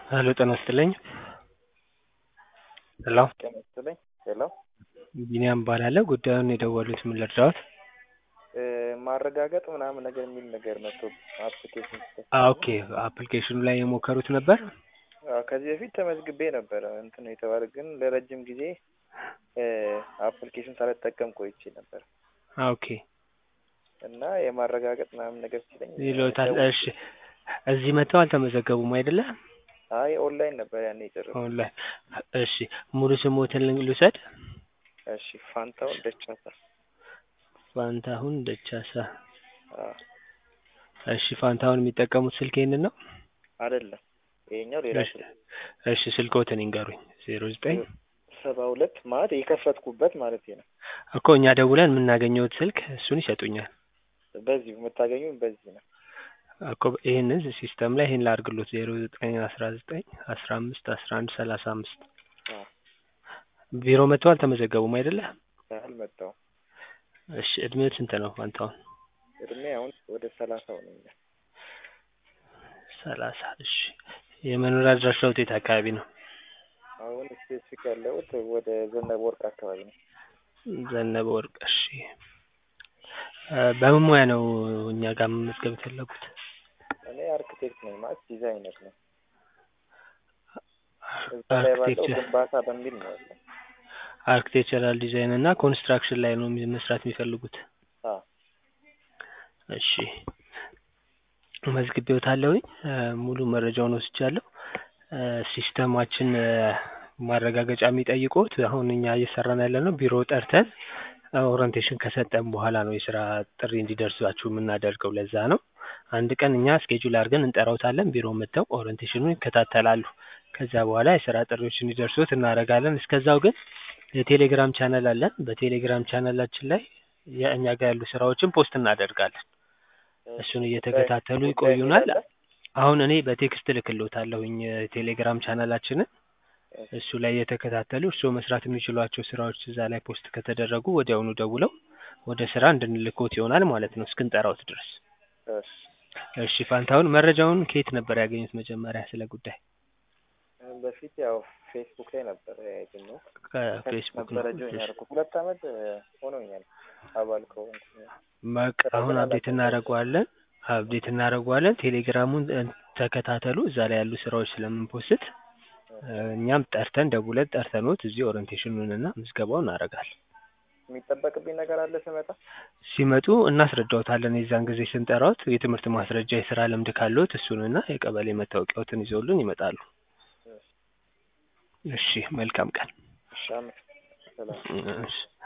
ሄሎ ጤና ይስጥልኝ ሄሎ ጤና ይስጥልኝ ሄሎ ቢኒያም እባላለሁ ጉዳዩን የደወሉት ምን ልርዳዎት ማረጋገጥ ምናምን ነገር የሚል ነገር መጥቶ አፕሊኬሽን ኦኬ አፕሊኬሽኑ ላይ የሞከሩት ነበር ከዚህ በፊት ተመዝግቤ ነበረ እንትን የተባለ ግን ለረጅም ጊዜ አፕሊኬሽን ሳልጠቀም ቆይቼ ነበር ኦኬ እና የማረጋገጥ ምናምን ነገር ሲለኝ ይሎታል እሺ እዚህ መጥተው አልተመዘገቡም አይደለ አይ ኦንላይን ነበር ያኔ የጨረስኩት ኦንላይን እሺ ሙሉ ስሞትን ልውሰድ እሺ ፋንታውን ደቻሳ ፋንታሁን ደቻሳ አዎ እሺ ፋንታሁን የሚጠቀሙት ስልክ ይሄንን ነው አይደለም ይሄኛው ሌላ እሺ ስልክ እሺ ስልክዎትን ይንገሩኝ ዜሮ ዘጠኝ ሰባ ሁለት ማለት የከፈትኩበት ማለት ነው እኮ እኛ ደውለን የምናገኘውት ስልክ እሱን ይሰጡኛል በዚህ የምታገኙኝ በዚህ ነው እኮ ይህንን ሲስተም ላይ ይህን ላድርግሎት ዜሮ ዘጠኝ አስራ ዘጠኝ አስራ አምስት አስራ አንድ ሰላሳ አምስት አዎ ቢሮ መጥተው አልተመዘገቡም አይደለ አልመጣሁም እሺ እድሜው ስንት ነው ፋንታሁን እድሜ አሁን ወደ ሰላሳው ነኝ ሰላሳ እሺ የመኖሪያ አድራሻዎት የት አካባቢ ነው አሁን ስፔሲፊክ ያለሁት ወደ ዘነበ ወርቅ አካባቢ ነው ዘነበ ወርቅ እሺ በምን ሙያ ነው እኛ ጋር መመዝገብ የፈለጉት እኔ አርክቴክት ነኝ ማለት ዲዛይነር ነኝ እዛ ላይ ባለው አርክቴክቸር ግንባታ በሚል ነው ያለው አርክቴክቸራል ዲዛይን እና ኮንስትራክሽን ላይ ነው መስራት የሚፈልጉት አዎ እሺ መዝግቤዎታለሁኝ ሙሉ መረጃውን ወስጃለሁ ሲስተማችን ማረጋገጫ የሚጠይቁት አሁን እኛ እየሰራን ያለነው ቢሮ ጠርተን ኦሪንቴሽን ከሰጠን በኋላ ነው የስራ ጥሪ እንዲደርሳችሁ የምናደርገው ለዛ ነው አንድ ቀን እኛ ስኬጁል አድርገን እንጠራዎታለን ቢሮ መጥተው ኦሪንቴሽኑን ይከታተላሉ ከዛ በኋላ የስራ ጥሪዎች እንዲደርሱት እናደርጋለን እስከዛው ግን የቴሌግራም ቻናል አለን በቴሌግራም ቻናላችን ላይ የእኛ ጋር ያሉ ስራዎችን ፖስት እናደርጋለን እሱን እየተከታተሉ ይቆዩናል አሁን እኔ በቴክስት እልክልዎታለሁኝ የቴሌግራም ቻናላችንን እሱ ላይ እየተከታተሉ እርስዎ መስራት የሚችሏቸው ስራዎች እዛ ላይ ፖስት ከተደረጉ ወዲያውኑ ደውለው ወደ ስራ እንድንልክዎት ይሆናል ማለት ነው እስክንጠራዎት ድረስ እሺ እሺ ፋንታሁን መረጃውን ከየት ነበር ያገኙት መጀመሪያ ስለ ጉዳይ በፊት ያው ፌስቡክ ላይ ነበር ያገኘሁት ከፌስቡክ ነው ነበረ ጆይን ያደረኩት ሁለት አመት ሆኖኛል አባል ከሆንኩ በቃ አሁን አፕዴት እናደርገዋለን አፕዴት እናደርገዋለን ቴሌግራሙን ተከታተሉ እዛ ላይ ያሉ ስራዎች ስለምንፖስት እኛም ጠርተን ደውለን ጠርተንዎት እዚህ ኦሪንቴሽኑን እና ምዝገባውን እናደርጋለን የሚጠበቅብኝ ነገር አለ ስመጣ ሲመጡ እናስረዳዎታለን የዛን ጊዜ ስንጠራዎት የትምህርት ማስረጃ የስራ ልምድ ካለዎት እሱንና የቀበሌ መታወቂያዎትን ይዘውልን ይመጣሉ እሺ መልካም ቀን እሺ አመሰግናለሁ ሰላም እሺ